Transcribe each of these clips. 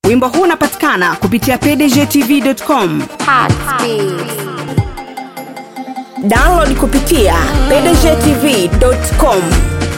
Wimbo huu unapatikana kupitia pdgtv.com. Download kupitia pdgtv.com.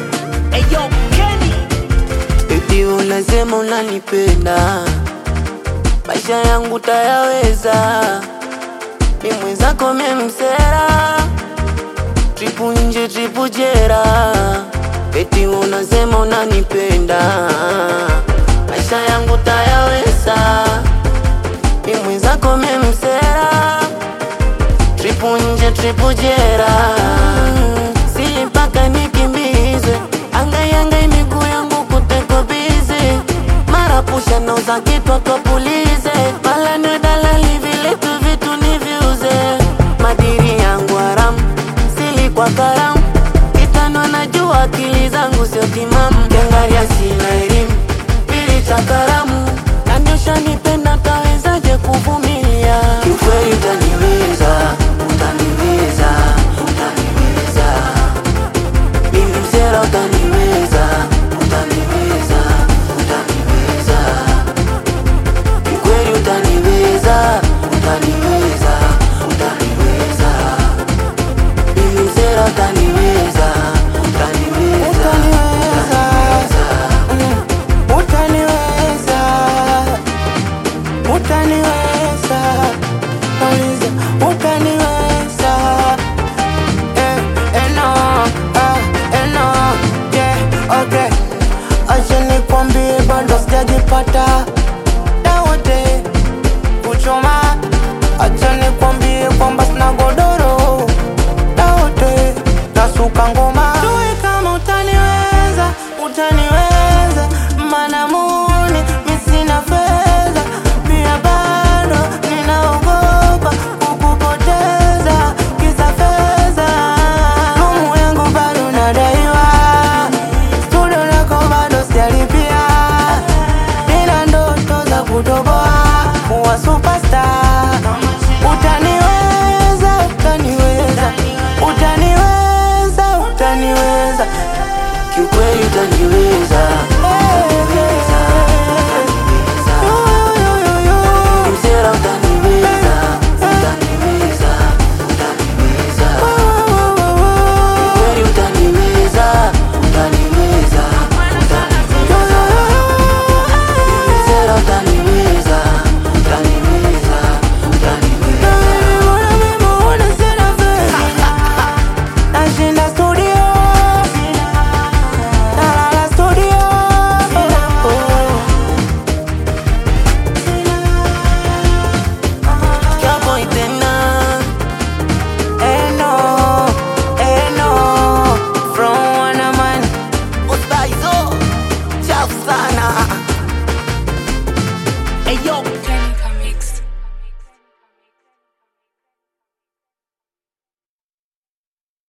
Baby unasema unanipenda, maisha yangu tayaweza, ni mwenzako memsera, tripu nje tripu jera. Eti unasema unanipenda, maisha yangu tayaweza, ni mwenzako memsera, tripu nje tripu jera. Si mpaka nikimbizwe, angai angai miguu yangu kuteko bize, mara pusha nauza kitwa twapulize, mala ni dalali vile tu vitu niviuze, madiri yangu haramu sili kwa karamu, kitano najua akili zangu sio timamu, kiangalia sina elimu pili cha karamu, nanyosha nipenda tawezaje kuvumilia, kiukweli utaniweza, utaniweza, utaniweza mimi msela utaniweza, utaniweza, utaniweza. Kikweli utaniweza, utaniweza, utaniweza. Mimi msela utaniweza, utaniweza, utaniweza. utaniweza utaniweza nauliza utaniweza eh, eh, no, ah, eh, no, yeah, okay. acha nikwambie bado sijajipata dawote kuchoma acha nikwambie kwamba sina godoro dawote nasuka ngoma Tui kama utaniweza utaniweza mana muni misina fedha pia bado ninaogopa kukupoteza kisa fedha lumu yangu bado nadaiwa studio lako bado sijalipia nina ndoto za kutoboa kuwa super